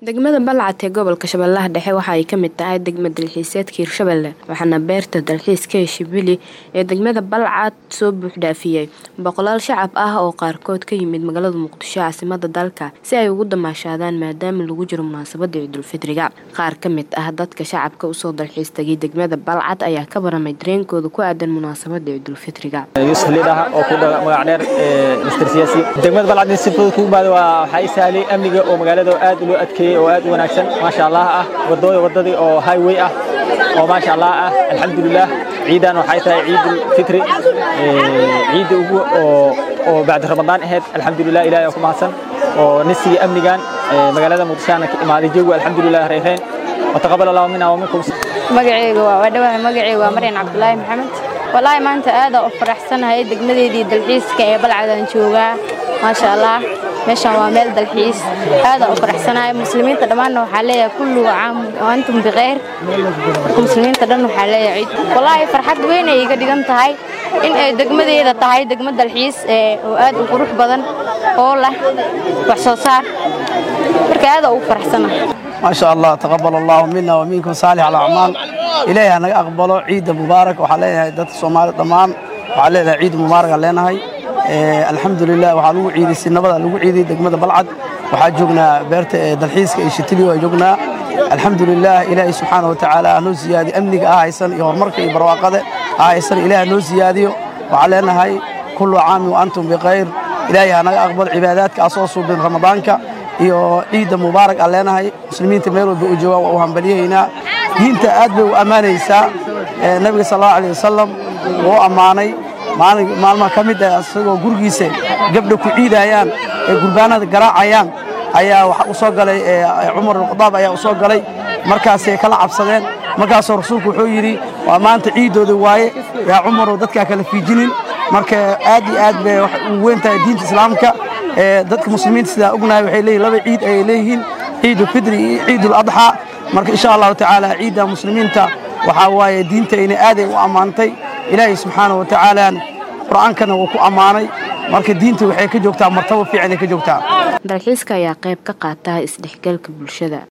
degmada balcad ee gobolka shabeellaha dhexe waxa ay ka mid tahay degma dalxiiseedka hirshabelle waxaana beerta dalxiiska heshibili ee degmada balcad soo buuxdhaafiyey boqolaal shacab ah oo qaarkood ka yimid magaalada muqdisho caasimada dalka si ay ugu damaashaadaan maadaama lagu jiro munaasabada ciidulfidriga qaar ka mid ah dadka shacabka usoo dalxiis tagay degmada balcad ayaa ka baramay dareenkooda ku aadan munaasabada ciidulfidriga yuusuf liidhaha oo ku dhaga magac dheer mister siyaasi degmada balcad in si fudud ku imaado waa waxaa i sahlay amniga oo magaalada aad loo adkeeyey oo aad u wanaagsan maasha allah ah wadooda wadadii oo highway ah oo maasha allah ah alxamdulilah ciidan waxay tahay ciidul fitri ciidda ugu oo oo bacdi ramadaan ahayd alxamdulilah ilaahay ku mahadsan oo nisiga amnigan magaalada muqdishoana ka imaaday joogu alxamdulilah reereen wataqabal allahu minna wa minkum magacayga waa wadhawaha magacayga waa maryan cabdulaahi maxamed wallaahi maanta aada u faraxsanahay degmadeedii dalxiiska ee balcadaan joogaa maasha allah meeshaan waa meel dalxiis aada u faraxsanahay muslimiinta dhammaanna waxaa leeyahay kullu caam antum bikhayr marka muslimiinta dhan waxaa leeyahay ciid wallaahi farxad weyn ay iga dhigan tahay in ay degmadeeda tahay degmo dalxiis oo aad u qurux badan oo leh wax soo saar marka aada ugu faraxsanahay maasha allah taqabal allahu mina wa minkum saalix alacmaal ilaahay ha naga aqbalo ciidda mubaarak waxaa leeyahay dadka soomaalida dhammaan waxaa leedahay ciid mubaaraga leenahay alxamdulilah waxaa lagu ciiday sinabada lagu ciiday degmada balcad waxaa joognaa beerta dalxiiska iyo shitiliyo waa joognaa alxamdulilah ilaahay subxaana wa tacaala hanoo siyaadiyo amniga ah haysan iyo horumarka iyo barwaaqada ah haysan ilaah hanoo siyaadiyo waxaa leenahay kullu caami wa antum bikhayr ilaahay ha naga aqbalo cibaadaadka aa soo suubin ramadaanka iyo ciidda mubaarak aan leenahay muslimiinta meel walba u joogaan waa u hambaliyahaynaa diinta aad bay u ammaanaysaa nebiga sal allahu alih wasalam wuu ammaanay maalmaha ka mid ah isagoo gurigiisa gabdha ku ciidayaan ee gurbaanada garaacayaan ayaa waxa u soo galay cumar alkhadaab ayaa u soo galay markaasay kala cabsadeen markaasoo rasuulku wuxuu yidhi waa maanta ciiddooda waaye yaa cumarow dadkaa kala fiijinin marka aad iyo aad bay u weyn tahay diinta islaamka dadka muslimiinta sidaa ognahay waxay leeyihin laba ciid ayay leeyihiin ciidulfidri iyo ciidul-adxaa marka insha allahu tacaala ciidda muslimiinta waxaa waaye diintayna aaday u ammaantay ilaahay subxaana wa tacaala qur'aankana wuu ku ammaanay marka diinta waxay ka joogtaa martabo fiicanay ka joogtaa dalxiiska ayaa qayb ka qaata isdhexgalka bulshada